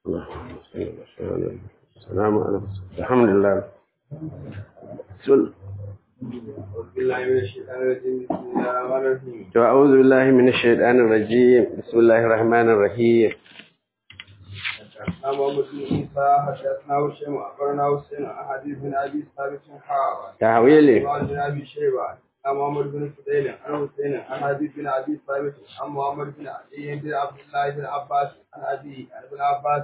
السلام عليكم الحمد لله بسم أعوذ بالله من الشيطان الرجيم بسم الله الرحمن الرحيم حدثنا محمد بن عيسى حدثنا وشيم اخبرنا حسين احاديث بن ابي ثابت حاوى تحويلي قال بن ابي شيبه عن محمد بن فضيل عن حسين عن حديث بن ابي ثابت عن محمد بن علي بن عبد الله بن عباس عن ابي عن ابن عباس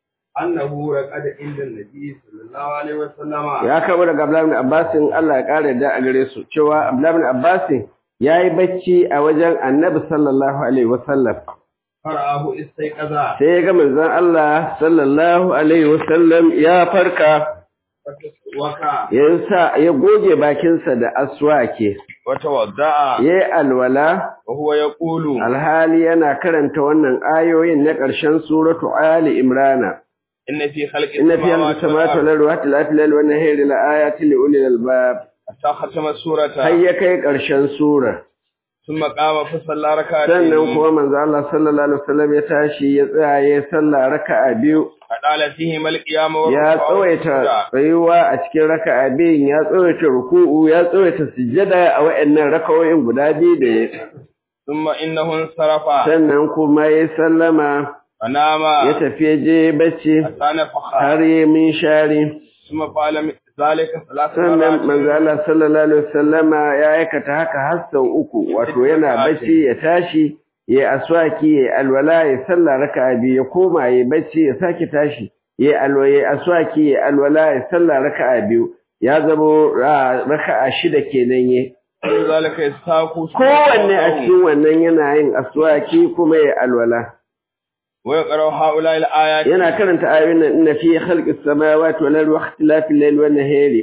انه رقد عند النبي صلى الله عليه وسلم ya kabo daga Abdullahi bin Abbas Allah ya kare da a gare su cewa Abdullahi bin Abbas yayi bacci a wajen Annabi sallallahu alaihi wasallam فرآه استيقظ sai ya ga manzon Allah sallallahu alaihi wasallam ya farka وكا ya sa ya goge bakinsa da aswake وتوضأ yayi alwala وهو يقول alhali yana karanta wannan ayoyin na ƙarshen suratu Ali Imrana إن في خلق inna fi السماوات samawati wal ardi wa ikhtilafil layli wan nahari la ayatin li ulil albab حتى ختم السورة har ya kai ƙarshen sura ثم قام فصلى ركعتين sannan kuma manzo Allah sallallahu alaihi wasallam ya tashi ya tsaya ya sallah raka'a biyu فقال فيهما القيام ya tsawaita tsayuwa a cikin raka'a biyun ya tsawaita ruku'u ya tsawaita sujjada a wayannan raka'o'in guda biyu da ya ثم إنه انصرف sannan kuma ya sallama فنام ya tafi ya je bacci حتى نفخ har ya min shari ثم فعل ذلك ثلاث sannan manzo مرات Allah sallallahu alaihi wasallama ya aikata haka har sau uku wato yana bacci ya tashi ya aswaki ya alwala ya sallah raka'a biyu ya koma ya bacci ya sake tashi ya alwala ya aswaki ya alwala ya sallah raka'a biyu ya zamo ra- raka'a shida kenan ye ذلك يستاق kowanne a cikin wannan yana yin aswaki kuma ya alwala ويقرأ هؤلاء الآيات yana karanta ayoyin nan inna fi khalqis samawati wal ardi wa ikhtilafil layli wan nahari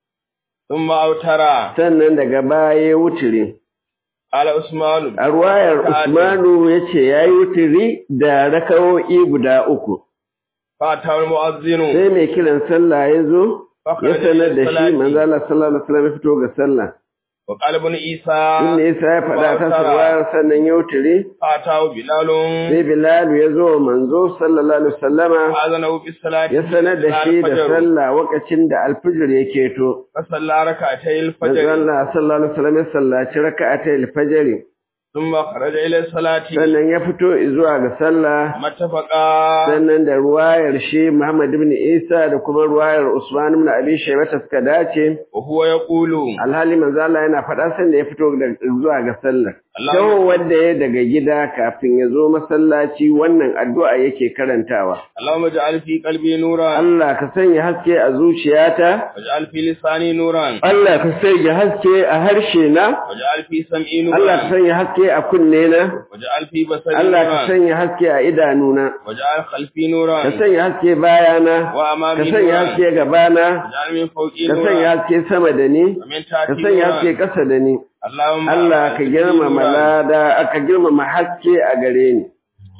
ثم أوترى sannan daga baya ya wutire قال عثمان A ruwayar Usmanu ya ce ya yi wuturi da rakawo'i guda uku, فأتاه المؤذن sai mai kiran sallah ya zo, ya فخرج sanar da shi للصلاة. manzala sallallahu alaihi wasallam ya fito ga sallah. وقال ابن عيسى Inda Isa ya faɗa ta ruwayar sannan ya wuturi, فأتاه بلال sai Bilal ya zo wa manzo sallallahu alaihi wasallama فأذنه بالصلاة ya sanar da shi da الفجر. sallah lokacin da alfijir ya keto. فصلى ركعتي Manzo الفجر Allah sallallahu alaihi wasallam ya sallaci raka'atai alfajr ثم خرج إلى الصلاة sannan ya fito zuwa ga sallah متفقا sannan da ruwayar shi Muhammad ibn Isa da kuma ruwayar Usman ibn Abi Shaybah suka dace وهو يقول alhali manzo Allah yana faɗa sanda ya fito da zuwa ga sallar Allah Kyau wanda ya daga gida kafin ya zo masallaci wannan addu'a yake karantawa اللهم اجعل في قلبي نورا Allah ka sanya haske a zuciyata واجعل في لساني نورا Allah ka sanya haske a harshe na واجعل في سمعي Allah ka نورا sanya haske a kunne na واجعل في بصري Allah ka نورا sanya haske a idanuna واجعل خلفي نورا ka sanya haske bayana ka وأمامي sanya نورا haske gabana واجعل من فوقي ka sanya نورا haske sama da ni ومن ka تحتي sanya haske نورا ƙasa da ni اللهم Allah ka أعز girmama نورا. lada aka girmama haske a gare ni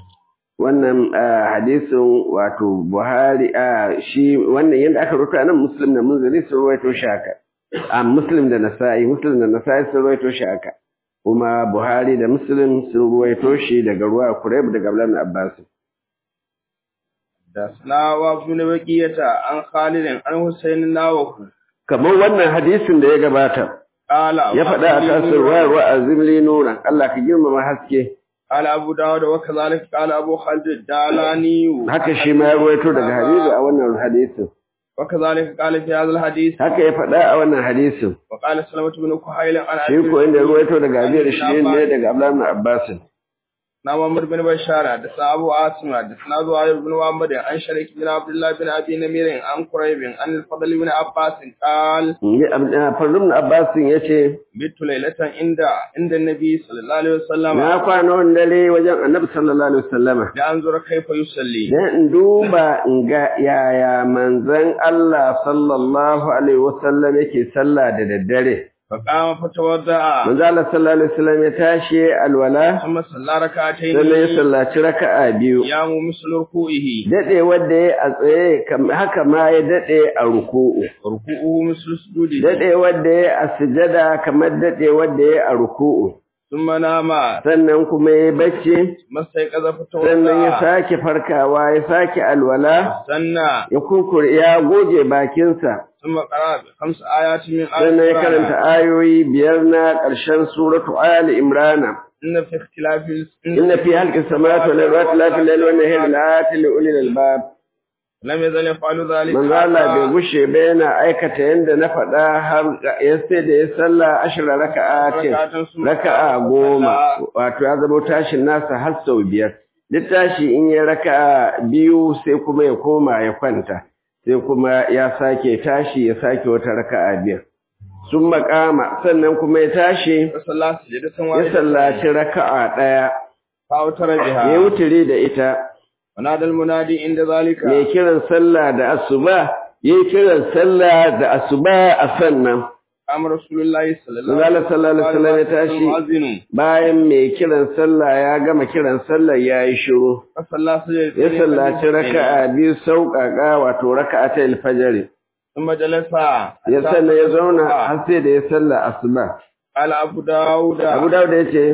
wannan ah, hadisin wato Buhari a shi wannan yadda aka rubuta nan Muslim da Munziri sun ruwaito shi haka a Muslim da Nasa'i Muslim da Nasa'i sun ruwaito shi haka kuma Buhari da Muslim sun ruwaito shi daga ruwa Kurayb daga Abdullah ibn Abbas حدثنا وابن بقية عن خالد عن حسين ناوه kamar wannan hadisin da ya gabata قال ya faɗa a tasir ruwayar wa'azim li nuran Allah ka girmama haske قال أبو داود وكذلك قال أبو خالد الدالاني haka shi ma ya ruwaito daga hadisi a wannan hadisin وكذلك قال في هذا الحديث haka ya faɗa a wannan hadisin وقال سلمة بن كحيل عن shi ko inda ya ruwaito daga abiyar shi ne daga Abdullah ibn Abbas نعم عمر بن بشار حدثنا أبو عاصم حدثنا زهير بن محمد عن شريك بن عبد الله بن أبي نمير عن قريب عن الفضل بن عباس قال Fadl ibn Abbas yace بت ليلة عند عند النبي صلى الله عليه وسلم na kwana wani dare wajen Annabi sallallahu alaihi wasallama لأنظر كيف يصلي dan in duba in ga yaya manzon Allah sallallahu alaihi wasallam yake sallah da daddare فقام فتوضأ manzo Allah sallallahu alaihi wasallam ya tashi alwala ثم صلى ركعتين sannan ya sallaci raka'a biyu يام مثل ركوعه dade wanda ya a tsaye kam- haka ma ya dade a ruku'u وركوعه مثل سجوده dade wanda ya a sujada kamar dade wanda ya a ruku'u ثم نام sannan kuma ya bacci ثم استيقظ sannan ya فتوضأ sake farkawa ya sake alwala سنى ya kurkure ya goge bakinsa ثم قرأ بخمس آيات من آل sannan ya karanta عمران ayoyi biyar na ƙarshen suratu ali imrana إن في اختلاف inna fi halqis samawati wal ardi wa ikhtilafil layli wan nahari laayatin li ulil albab لم يزل يفعل ذلك manzo Allah bai gushe ba yana aikata yanda na faɗa har ya sai da ya sallah ashra raka'atin raka'a goma wato ya zama tashin nasa har sau biyar duk tashi in ya raka'a biyu sai kuma ya koma ya kwanta sai kuma ya sake tashi ya sake wata raka'a biyar sun makama sannan kuma ya tashi فصلى سجدة ya واحدة sallaci raka'a ɗaya فأوتر ya بها wuturi da ita ونادى المنادي عند ذلك mai kiran sallah da asuba ya yi kiran sallah da asuba a sannan قام رسول الله صلى الله Manzala sallallahu alaihi wasallam ya tashi المؤذن bayan mai kiran sallah ya gama kiran sallah ya yi shiru فصلى سجدة ya sallaci raka'a biyu sauƙaƙa wato raka'a ta alfajari ثم جلس ya sannan ya zauna har sai da ya salla asuba قال أبو داود Abu Dawud ya ce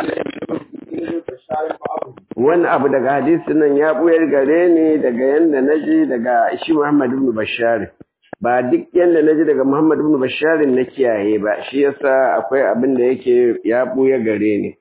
wani abu daga hadisin nan ya buyar gare ni daga yanda naji daga shi Muhammad ibn Bashar ba duk yanda naji daga Muhammad ibn Bashar na kiyaye ba shi yasa akwai abin da yake ya buya gare ni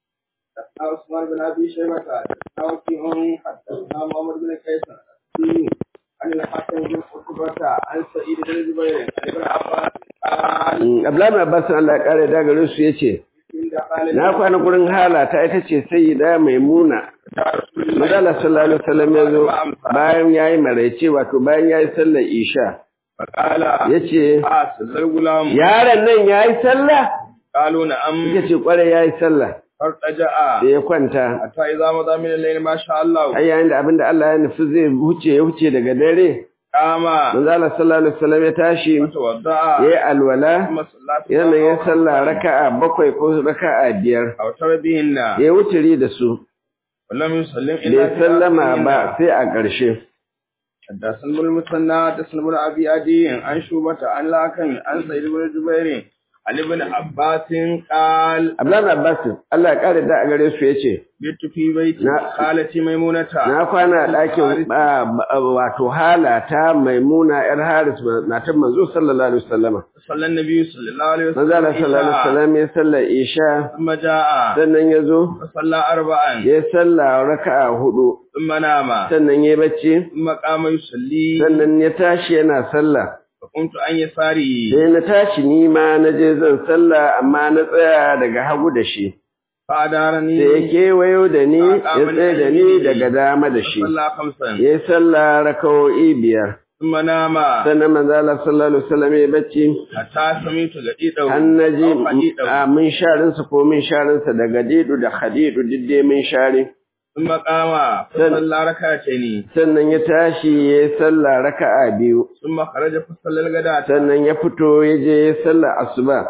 عثمان بن ابي شيبه حدثنا وكيع حدثنا محمد بن كيسان السوري عن الحسن بن عتبة عن سعيد بن جبير عن ابن عباس قال Mm, Abdullahi bin Abbas Allah ya kare da gare su yace إن قال na kwana gurin halata ita ce sayyida maimuna Madalla sallallahu alaihi wasallam ya zo bayan yayi maraice wato bayan yayi sallar isha فقال yace آه سل الغلام yaron nan yayi sallah قالوا نعم Ita ce kwarai yayi sallah فارتجع da ya kwanta حتى إذا مضى من الليل ما شاء الله ai yayin da abinda Allah ya nufi zai huce ya huce daga dare قام manzo Allah sallallahu alaihi wasallam ya tashi وتوضأ yayi alwala ثم صلى yana ya sallah raka'a bakwai ko raka'a biyar أو ترى بهن ya wuturi da su ولم يسلم إلا bai في sallama آخرهن. ba sai a ƙarshe حدثنا ابن المثنى حدثنا ابن ابي عدي عن شوبة عن لاكن عن سعيد بن جبير عن ابن عباس قال Abdullahi Abbas Allah ya kare da a gare su yace بيت في بيت Na- خالتي ميمونة na kwana a ɗakin ba- ba- wato halata maimuna yar Haris matan manzo sallallahu alaihi wasallama صلى النبي صلى الله عليه manzo Allah وسلم sallallahu alaihi إيشاء. wasallam ya sallar isha ثم جاء sannan ya zo فصلى أربعا ya salla raka'a hudu ثم نام sannan ya bacci ثم قام يصلي sannan ya tashi yana sallah فقمت عن يساري sai na tashi ni ma na je zan sallah amma na tsaya daga hagu da shi فأدارني sai ya kewayo da ni ya tsaye da ni daga dama da shi فصلى خمسا ya yi sallah raka'o'i biyar ثم نام sannan manzo Allah sallallahu alaihi wasallam ya bacci حتى سمعت غديده an naji أو حديده a mun sharin sa ko min sharin sa daga didu da khadidu didde min share ثم قام فصلى ركعتين sannan ya tashi ya yi sallah raka'a biyu ثم خرج فصلى الغداة sannan ya fito ya je ya yi sallah asuba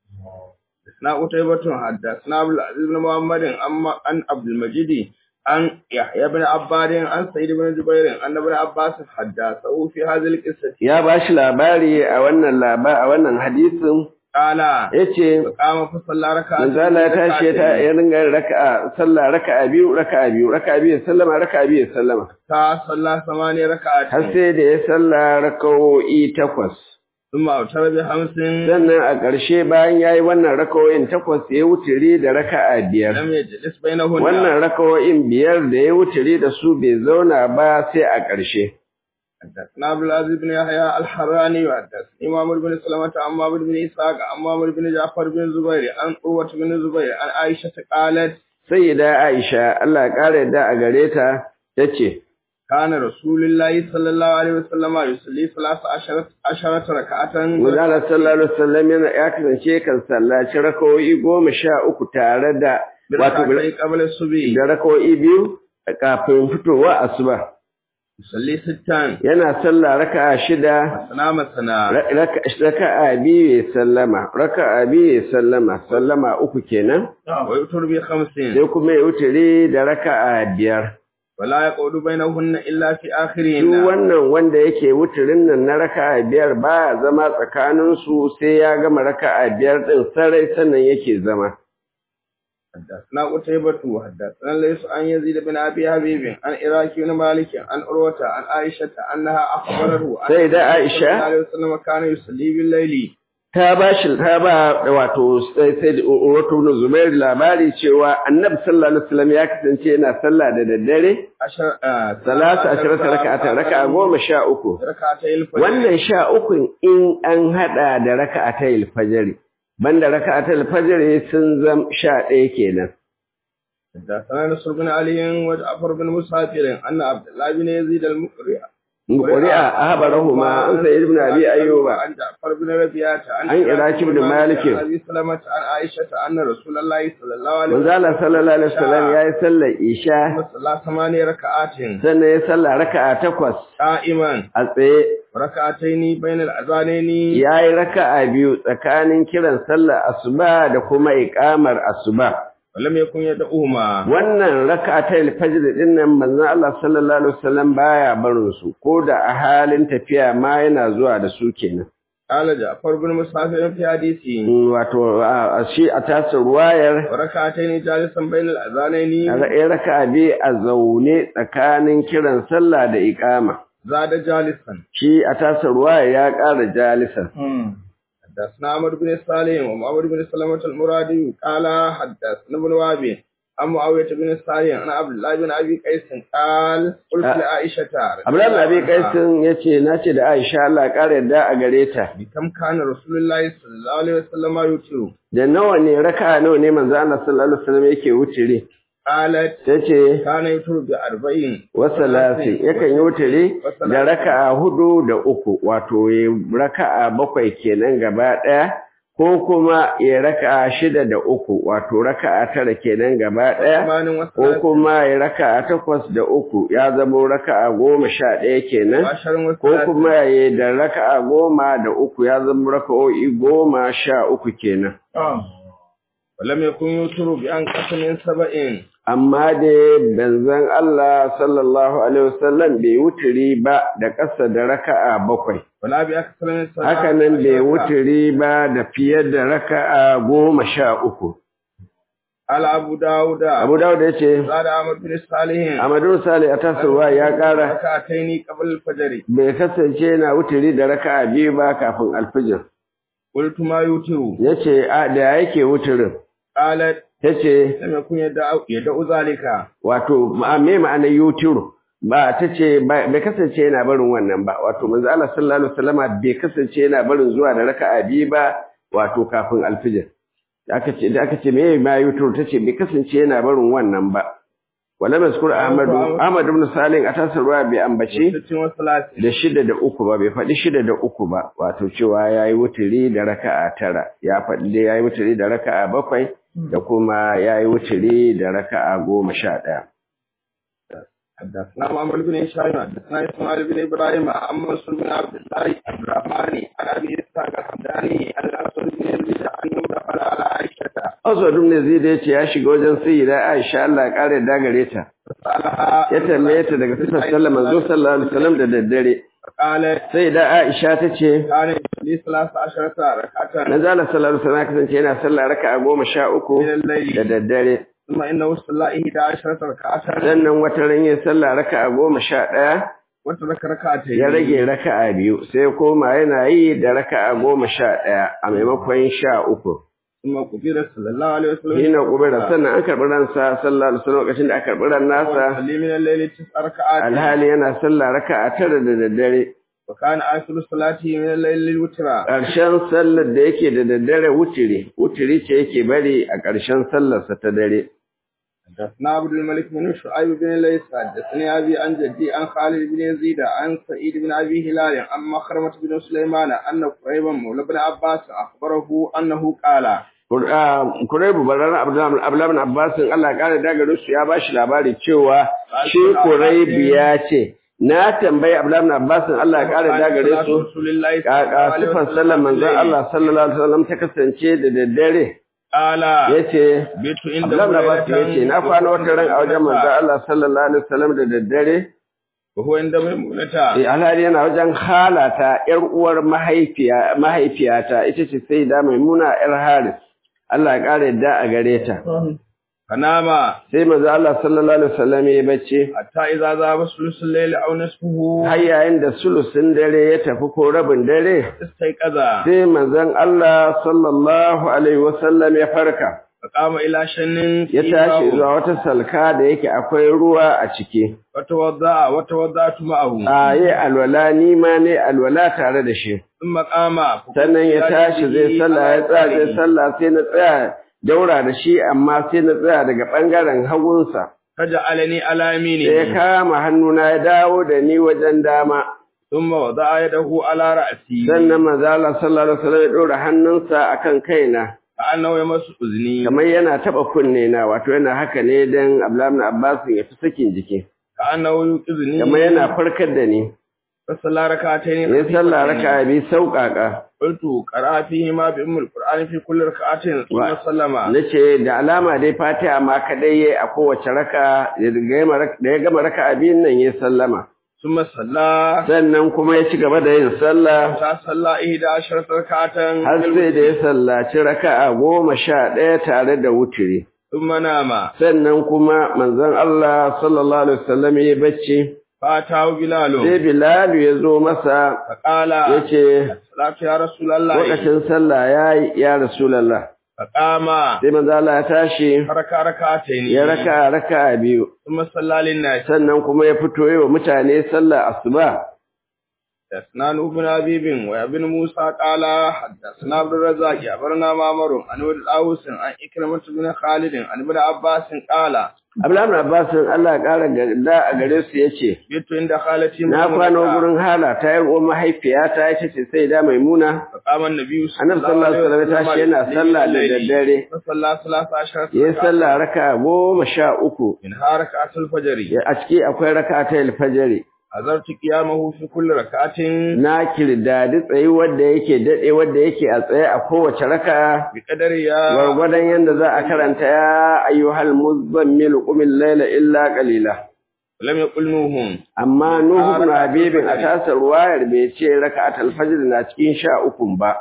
حدثنا قتيبة حدثنا عبد العزيز بن محمد أما عن عبد المجيد عن يحيى بن عباد عن سعيد بن جبير أن ابن عباس حدثه في هذه القصة ya ba shi labari a wannan laba a wannan hadisin قال yace فقام فصلى ركعتين manzo Allah ya tashi ya ta- ya ringa yin raka'a sallah raka'a biyu raka'a biyu raka'a biyu ya sallama raka'a biyu ya sallama صلى ثمانية har ركعات sai da ya salla raka'o'i takwas ثم أوتر بخمس sannan a ƙarshe bayan yayi wannan raka'o'in takwas ya wuturi da raka'a biyar لم يجلس بينهن wannan raka'o'in biyar da ya wuturi da su bai zauna ba sai a ƙarshe حدثنا عبد العزيز بن يحيى الحراني وحدثني معمر بن سلمة عن معمر بن إسحاق عن معمر بن جعفر بن زبير عن عروة بن زبير عن عائشة قالت sayyida Aisha Allah ya ƙara yadda a gare ta tace كان رسول الله صلى الله عليه وسلم يصلي ثلاث عشرة عشرة ركعة Manzala sallallahu alaihi wasallam yana ya kasance kan sallaci rakawoyi goma sha uku tare da wato بركعتين قبل الصبح da rakawoyi biyu kafin fitowa asuba. يصلي ستا Yana sallah raka'a shida, سنا مسنا ra- raka- raka'a biyu ya sallama, raka'a biyu ya sallama, sallama uku kenan, ويؤتر بخمس sai kuma ya wuturi da raka'a biyar. ولا يقعد بينهن إلا في Duk آخرهن wannan wanda yake wuturin nan na raka'a biyar baya zama tsakaninsu sai ya gama raka'a biyar ɗin sarai sannan yake zama. حدثنا قتيبة وحدثنا ليس عن يزيد بن أبي حبيب عن إراك بن مالك عن عروة عن عائشة أنها أخبره أن سيدة عائشة صلى الله عليه وسلم كان يصلي بالليل ta ba shi ta ba wato sai sai wato ibn Zubair labari cewa Annabi sallallahu alaihi wasallam ya kasance yana sallah da daddare عشر آه salatu asharata raka'ata raka'a goma sha uku ركعتي الفجر wannan sha uku in an hada da raka'atayil fajr banda raka'atayil fajr sun zam sha ɗaya kenan حدثنا نصر بن علي وجعفر بن مسافر أن عبد الله بن يزيد المقرئ قرئ أخبرهما عن سيد بن أبي أيوب عن جعفر بن ربيعة عن عن إراك بن مالك. عن أبي سلمة عن عائشة أن رسول الله صلى الله عليه manzo Allah sallallahu alaihi wasallam ya yi sallar isha صلى ثماني ركعات sannan ya sallah raka'a takwas قائما a tsaye ركعتين بين الأذانين ya yi raka'a biyu tsakanin kiran sallar asuba da kuma iqamar asuba ولم يكن يدعوهما wannan raka'atul fajr din nan manzon Allah sallallahu alaihi wasallam baya barin su ko da a halin tafiya ma yana zuwa da su kenan قال جعفر بن مسافر في حديثه wato a shi a tasir ruwayar وركعتين جالسا بين الأذانين ya raka'a biyu a zaune tsakanin kiran sallah da iqama زاد جالسا shi a tasir ruwayar ya ƙara jalisan حدثنا عمرو بن صالح ومعمر بن سلمة المرادي قال حدثنا ابن وهب عن معاوية بن صالح عن عبد الله بن أبي قيس قال قلت أه. لعائشة Abdullahi bin Abi Qaisin yace nace da Aisha Allah ya ƙara yadda a gare ta بكم كان رسول الله صلى الله عليه وسلم يوتر da nawa ne raka'a nawa ne manzo Allah sallallahu alaihi wasallam yake wutire قالت tace كان يوتر بأربعين wasalasi yakan yi wutire da raka'a hudu da uku wato ya raka'a bakwai kenan gaba ɗaya ko kuma ya raka'a shida da uku wato raka'a tara kenan gaba ɗaya ثمان ko وثلاثين kuma ya raka'a takwas da uku ya zama raka'a goma sha ɗaya kenan وعشر ko وثلاثين kuma ya da raka'a goma da uku ya zama raka'o'i goma sha uku kenan ولم يكن يوتر بأنقص من سبعين amma dai banzan Allah sallallahu alaihi wasallam bai wuturi ba da ƙasa da raka'a bakwai ولا بأكثر من سبعين haka nan bai wuturi ba da fiye da raka'a goma sha uku قال أبو داود Abu Dawud ya ce زاد عمرو بن صالح Amadu Sale a tasowa ya ƙara ركعتين قبل الفجر bai kasance yana wuturi da raka'a biyu ba kafin alfijir قلت ما يوتر ya ce a da yake wuturin قالت ta ce لم يكن يدعو, يدعو ذلك wato ma- me ma'ana yutiru ba ta ce ba- bai kasance yana barin wannan ba wato manzo Allah sallallahu alaihi wasallama bai kasance yana barin zuwa da raka'a biyu ba wato kafin alfijir da aka ce da aka ce me ma yutiru ta ce bai kasance yana barin wannan ba wala mazkur ahmadu ahmad ibn salim a tasarwa bai ambace ست وثلاثين da shida da uku ba bai faɗi shida da uku ba wato cewa yayi wuturi da raka'a tara ya faɗi dai yayi wuturi da raka'a bakwai da kuma yayi wuturi da raka'a goma sha ɗaya حدثنا محمد بن هشام حدثنا اسماعيل بن ابراهيم عن منصور بن عبد الله الرحمن عن ابي اسحاق الحمداني عن الاسود بن يزيد انه دخل على عائشه Aswad ibn Yazid ya ce ya shiga wajen sayyida Aisha Allah ya kare da gare ta. فسالها Ya tambaye ta daga sifar sallar manzo sallallahu alaihi wasallam da daddare. قالت Sayyida Aisha ta ce كان يصلي ثلاث عشرة ركعة manzo Allah sallallahu alaihi wasallam ya kasance yana sallah raka'a goma sha uku من da الليل daddare. ثم انه صلى إحدى عشرة ركعة Sannan wata ran yin sallah raka'a goma sha ɗaya وترك ركعتين ya rage raka'a biyu sai koma yana yi da raka'a goma sha ɗaya a maimakon sha uku. ثم قبل صلى الله عليه وسلم Hina kubura sannan an karɓi ransa sallallahu alaihi wasallam lokacin da aka karɓi ran nasa ويصلي من الليل تسع ركعات alhali yana sallah raka'a tara da daddare. وكان آخر صلاته من الليل الوترا ƙarshen sallar da yake da daddare wutiri wutiri ce yake bari a ƙarshen sallarsa ta dare حدثنا عبد الملك بن شعيب بن ليس حدثني أبي عن جدي عن خالد بن يزيد عن سعيد بن أبي هلال عن مخرمة بن سليمان أن قريبا مولى بن عباس أخبره أنه قال Kuraibu barar Abdullahi Abbas Allah ƙara dagaro su ya bashi labari cewa shi Kuraibu ya ce na tambayi Abdullahi Abbas Allah ƙara dagare su رسول الله kaka sifar sallar manzon Allah sallallahu alaihi wasallam ta kasance da daddare قال yace بيت عند Abdullahi Abbas yace na kwana wata ran a wajen manzon Allah sallallahu alaihi wasallam da daddare وهو عند ميمونة Eh, alhali yana wajen halata ‘yar uwar mahaifiya, mahaifiyata, ita ce sai da maimuna ‘yar Haris, Allah ya ƙara yadda a gare ta. fanama sai manzo Allah sallallahu alaihi wasallam ya bacci hatta idza zaba sulusul layli aw nisfuhu har yayin da sulusin dare ya tafi ko rabin dare istayqaza sai manzon Allah sallallahu alaihi wasallam ya farka faqama ila shannin ya tashi zuwa wata salka da yake akwai ruwa a ciki wata wadda wata wadda ma'ahu a yi alwala ni ma ne alwala tare da shi thumma qama sannan ya tashi zai sallah ya tsaya zai sallah sai na tsaya daura da shi amma sai na tsaya daga bangaren hagunsa kaja alani alami sai ya ne kama hannuna ya dawo da ni wajen dama thumma wada'a yadahu ala ra'si sannan manzo Allah sallallahu alaihi wasallam ya dora hannunsa akan kaina annahu yamassu uzni kamar yana taba kunne na wato yana haka ne dan Abdullah ibn Abbas ya fi sakin jiki annahu yuqizni kamar yana farkar da ni fasalla rak'atayn ya sallah raka'a bi sauƙaƙa qultu qara'a fihi ma bi ummul qur'ani fi kulli rak'atin thumma sallama nace da alama dai Fatiha ma kadai yayi a kowace raka da ya gama raka'a biyun nan ya sallama thumma salla sannan kuma ya ci gaba da yin sallah ta salla ihda asharat rak'atan har sai da ya sallaci raka'a goma sha ɗaya tare da wutiri thumma nama sannan kuma manzon Allah sallallahu alaihi wasallam ya bacci fatahu bilalu sai Bilal ya zo masa faqala yace salatu ya rasulullah lokacin sallah yayi ya rasulullah faqama sai manzon Allah ya tashi raka rak'atayn ya raka raka'a biyu thumma salla lin nas sannan kuma ya fito yi wa mutane sallah asuba حدثنا نوح بن أبيب وابن موسى قال حدثنا عبد الرزاق أخبرنا معمر عن ولد الأوس عن إكرمة بن خالد عن ابن عباس قال Abdullahi Abbas Allah ya kara da a gare su yace بيت عند خالتي na kwano gurin hala ta yi uwar mahaifiyata ita ce sai da maimuna فقام النبي annabi sallallahu alaihi wasallam ya tashi yana sallah da daddare فصلى ثلاث عشر yayi sallah raka goma sha uku منها ركعة الفجر Ya- a ciki akwai raka ta alfajiri حضرت قيامه في كل ركعة na kirdadi tsayi wanda yake dade wanda yake a tsaye a kowace raka بقدر يا gwargwadon yanda za a karanta ya ayyuhal muzammil qumil layla illa qalila لم يقل نوح amma nuhu ibn habibin a tasar ruwayar bai ce raka'atul fajr na cikin sha ukun ba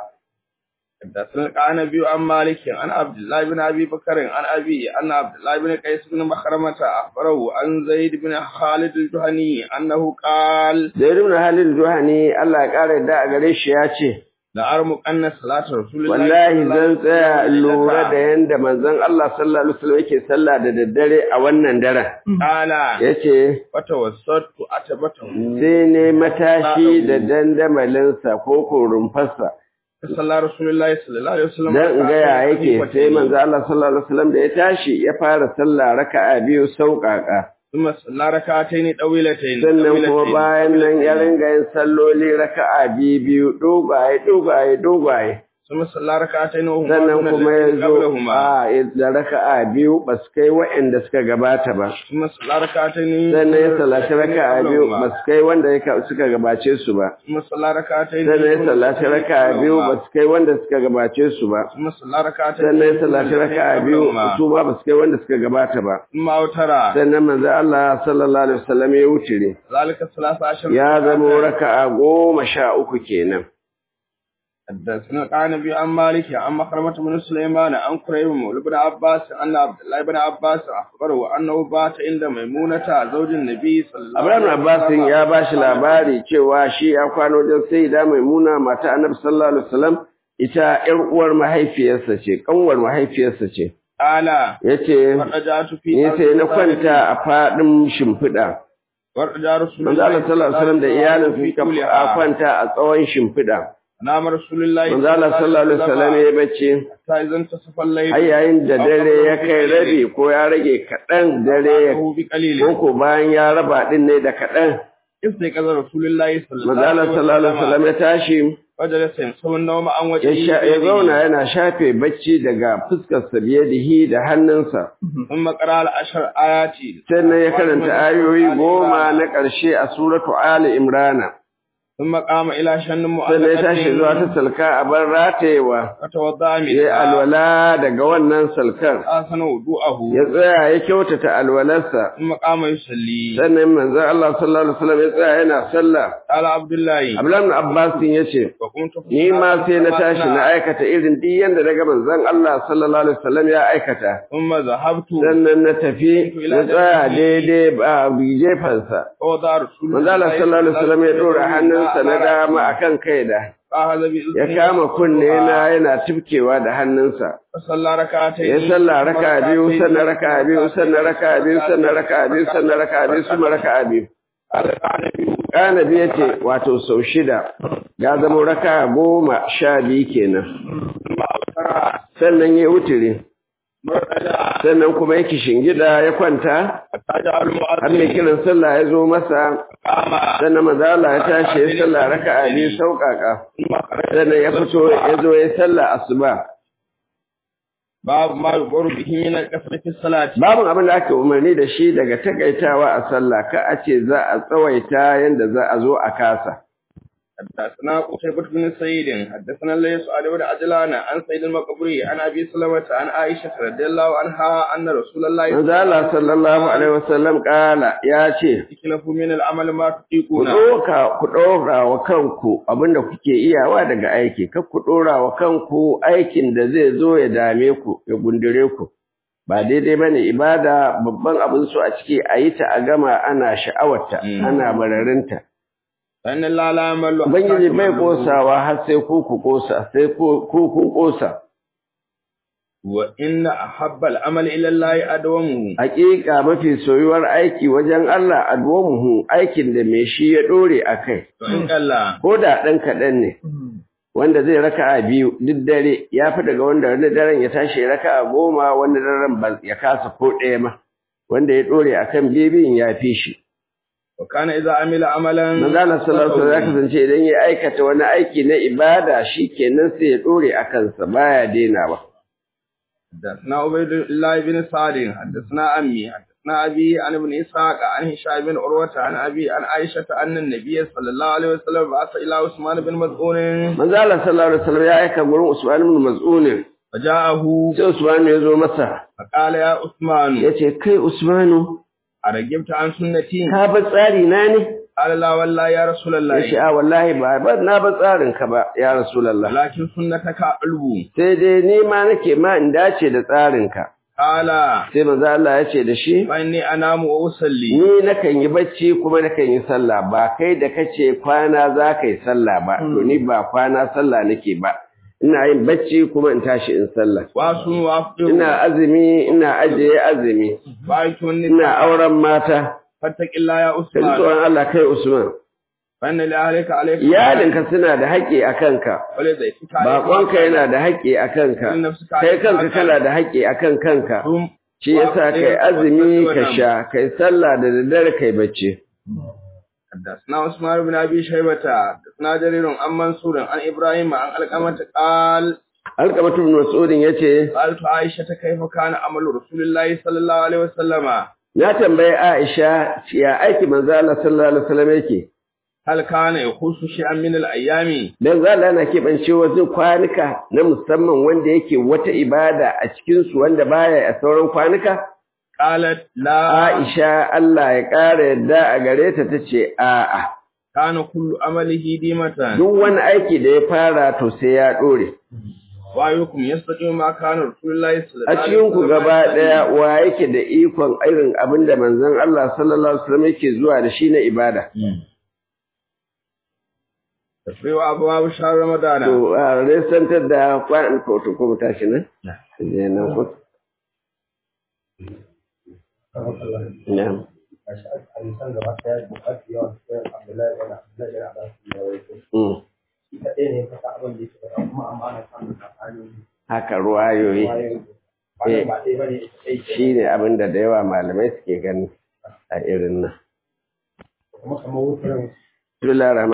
حدثنا قال نبي عن مالك عن عبد الله بن ابي بكر عن ابي ان عبد الله بن قيس بن مخرمة اخبره عن زيد بن خالد الجهني انه قال Zaid ibn Halil Juhani Allah ya kare da a gare shi ya ce لا ارمق ان صلاه رسول الله wallahi zan tsaya عليه وسلم lura da yanda manzon Allah sallallahu alaihi wasallam yake sallah da daddare a wannan daren قال yace وتوسطت اتبته sai ne matashi da dandamalinsa ko ko rumfarsa صلى رسول الله صلى الله عليه وسلم dan in ga ya yake sai manzo Allah sallallahu alaihi wasallam da ya tashi ya fara sallah raka'a biyu sauƙaƙa ثم صلى ركعتين طويلتين sannan kuma طويلتين. bayan nan ya ringa yin salloli raka'a biyu biyu dogaye dogaye dogaye ثم صلى ركعتين وهما sannan دون kuma ya التي zo قبلهما a da raka'a biyu ba su kai waɗanda suka gabata ba ثم صلى ركعتين sannan ya sallaci raka'a biyu ba su kai wanda ya- suka gabace su ba ثم صلى ركعتين sannan ya sallaci raka'a biyu ba su kai wanda suka gabace su ba ثم صلى ركعتين sannan ya sallaci raka'a biyu su ma ba su kai wanda suka gabata ba ثم أوترا sannan manzo Allah sallallahu alaihi wasallam ya wuce ذلك الثلاث عشر ya zama raka'a goma sha uku kenan حدثنا قال نبي عن مالك عن مخرمة بن سليمان عن قريب مولى بن عباس أن عبد الله بن عباس أخبره أنه بات عند ميمونة زوج النبي صلى الله Abraham عليه Abbas وسلم ya ba shi labari cewa shi ya kwano wajen Sayyida Maimuna mata Annabi sallallahu alaihi wasallam ita ƴar uwar mahaifiyarsa ce kanwar mahaifiyarsa ce قال yace فرجعت في ni sai na kwanta a fadin shimfiɗa ورجع رسول manzo Allah sallallahu alaihi wasallam da iyalin suka a kwanta a tsawon shimfiɗa نام رسول الله manzo Allah sallallahu alaihi wasallam ya bace حتى إذا انتصف الليل har yayin da dare ya kai rabi ko ya rage kaɗan dare ya أخذه بقليل ko ko bayan ya raba din ne da kaɗan استيقظ رسول الله صلى الله manzo Allah عليه sallallahu alaihi wasallam ya tashi فجلس يمسح النوم عن ya وجهه sha- ya بيده. zauna yana shafe bacci daga fuskarsa biyadihi da hannunsa ثم قرأ العشر آيات sannan ya karanta ayoyi goma na ƙarshe a suratu Ali Imrana ثم قام إلى شن sannan ya tashi zuwa ta salka a bar ratayewa فتوضأ ya yi منها alwala daga wannan salkar أحسن وضوءه ya tsaya ya kyautata alwalarsa ثم قام يصلي sannan manzon Allah sallallahu alaihi wasallam ya tsaya yana sallah قال عبد الله Abdullahi ibn Abbas yace وقمت ni ma sai na tashi na aikata irin duk yanda daga manzon Allah sallallahu alaihi wasallam ya aikata ثم ذهبت sannan na tafi na tsaya daidai a gefansa ووضع رسول manzo Allah sallallahu alaihi wasallam ya dora hannunsa na dama akan kaida فأخذ ya بإذنه kama kunne na yana tifkewa da hannunsa فصلى ركعتين ya salla raka biyu sannan raka biyu sannan raka biyu sannan raka biyu sannan raka biyu sannan raka biyu kana biyu ce wato sau shida ya zama raka goma sha biyu kenan sannan ya wutire sannan kuma yake shingida ya kwanta har mai kiran sallah ya zo masa sannan mazala ya tashi ya sallah raka'a biyu sauƙaƙa sannan ya fito ya zo ya sallah asuba باب ما يقر به من الكسر في الصلاة babin abin da aka umarni da shi daga takaitawa a sallah ka a ce za a tsawaita yanda za a zo a kasa حدثنا قتيبة بن سعيد حدثنا الليث عن ابن عجلان عن سيد المقبري عن ابي سلمة عن عائشة رضي الله عنها ان رسول الله manzo Allah sallallahu alaihi wasallam kala ya ce يكلف من العمل ما ku تطيقون ɗoka ku ɗora wa kanku abinda kuke iyawa daga aiki kar ku ɗora wa kanku aikin da zai zo ya dame ku ya gundure ku ba daidai bane ibada babban abin so a ciki a yi ta a gama ana sha'awarta Mm. ana bararinta فان الله لا يمل ubangiji bai kosawa har sai ku ku kosa sai ku ku kun kosa وان احب العمل الى الله ادومه hakika mafi soyuwar aiki wajen Allah adwamuhu aikin da mai shi ya dore akai وان قال ko da ɗan kaɗan ne wanda zai raka'a biyu duk dare ya fi daga wanda wani daren ya tashi ya raka'a goma wani daren ba ya kasa ko ɗaya ma wanda ya ɗore a kan bibin ya fi shi. وكان اذا عمل عملا Manzala sallallahu alaihi ya kasance idan ya aikata wani aiki na ibada shi kenan sai ya ɗore a kansa baya dainawa. حدثنا عبيد الله بن سعد حدثنا أمي حدثنا أبي عن ابن إسحاق عن هشام بن عروة عن أبي عن عائشة أن النبي صلى الله عليه وسلم بعث إلى عثمان بن مسعود Manzala sallallahu alaihi wasallam ya aika gurin Usman ibn Mas'ud فجاءه sai Usman ya zo masa فقال يا عثمان ya ce kai Usmanu أرجبت عن سنتي ka bar tsari na ne? قال لا والله يا رسول Ya ce الله a wallahi ba ba na bar tsarin ka ba ya Rasulullah. ولكن سنتك علو sai dai ni ma nake ma in dace da tsarinka قال sai manzo Allah ya ce da shi فإني أنام وأصلي ni nakan yi bacci kuma nakan yi sallah ba kai da kace kwana za ka yi sallah ba to ni ba kwana sallah nake ba ina yin bacci kuma in tashi in sallah وأصوم وأفطر ina azumi ina ajiye azumi وأيت ina النساء auren mata فاتق الله يا kai عثمان tsoron Allah kai Usman فإن لأهلك عليك iyalinka suna da haƙƙi a kanka ولذلك baƙonka yana da haƙƙi a kanka kai kanka kana da haƙƙi a kan kanka ثم shi yasa kai azumi ka sha kai sallah da daddare kai bacci حدثنا عثمان بن ابي شيبه حدثنا جرير عن منصور عن ابراهيم عن القمه قال alkamatu bin mas'udin yace سالت عائشه كيف كان عمل رسول الله صلى الله عليه وسلم na tambayi Aisha ya aiki manzo Allah sallallahu alaihi wasallam yake هل كان يخص شيئا من الايام dan zalla yana keɓance wasu kwanuka na musamman wanda yake wata ibada a cikin su wanda baya a sauran kwanuka قالت لا Aisha Allah ya ƙara yadda a gare ta tace a'a كان كل عمله ديمة duk wani aiki da ya fara to sai ya dore وايكم يستقيم ما كان رسول الله صلى الله a عليه cikin ku وسلم gaba يصلي. daya wa yake da ikon irin abin da manzon Allah sallallahu alaihi wasallam yake zuwa da shi na ibada تفريع ابواب شهر رمضان To, a resantar da kwanan kotu ko mu tashi nan? Je nan ko? Na'am. hadisan gaba ɗaya da mafi yawan sai Abdullahi bin Abdullahi bin Abbas ya rawaito. Mm. Shi kaɗai ne ya fasa abin da yake faɗa kuma amma ana samun tsakanin Haka ruwayoyi wayoyi. Wannan ba ɗaya bane ita ɗaya ke. shi ne abin da da yawa malamai suke gani a irin nan. Kuma kamar wutar Bismillahir